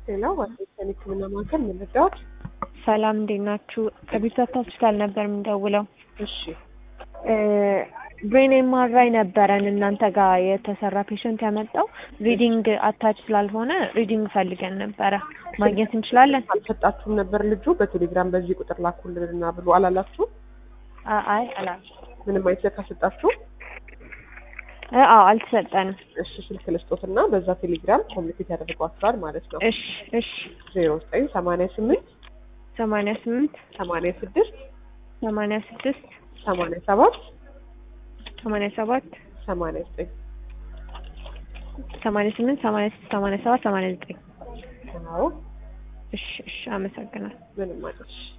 ሌላው ዋሽንግተን ሕክምና ማዕከል ምን ልርዳዎት? ሰላም እንዴት ናችሁ? ከቢዝነስ ሆስፒታል ነበር የምንደውለው። እሺ ብሬን ኤምአርአይ ነበረን እናንተ ጋር የተሰራ ፔሸንት ያመጣው ሪዲንግ አታች ስላልሆነ ሪዲንግ ፈልገን ነበረ ማግኘት እንችላለን? አልሰጣችሁም ነበር ልጁ በቴሌግራም በዚህ ቁጥር ላኩልንና ብሎ አላላችሁ? አ- አይ አላል ምንም አይነት ስልክ አልሰጣችሁ? እ አዎ አልተሰጠንም። እሺ ስልክ ልስጦትና በዛ ቴሌግራም ኮሚኒኬት ያደርጓችኋል ማለት ነው። እሺ እሺ ዜሮ ዘጠኝ ሰማንያ ስምንት ሰማንያ ስምንት ሰማንያ ስድስት ሰማንያ ስድስት ሰማንያ ሰባት ሰማንያ ሰባት ሰማንያ ዘጠኝ ሰማንያ ስምንት ሰማንያ ስድስት ሰማንያ ሰባት ሰማንያ ዘጠኝ አዎ እሺ እሺ አመሰግናለሁ። ምንም አይደል።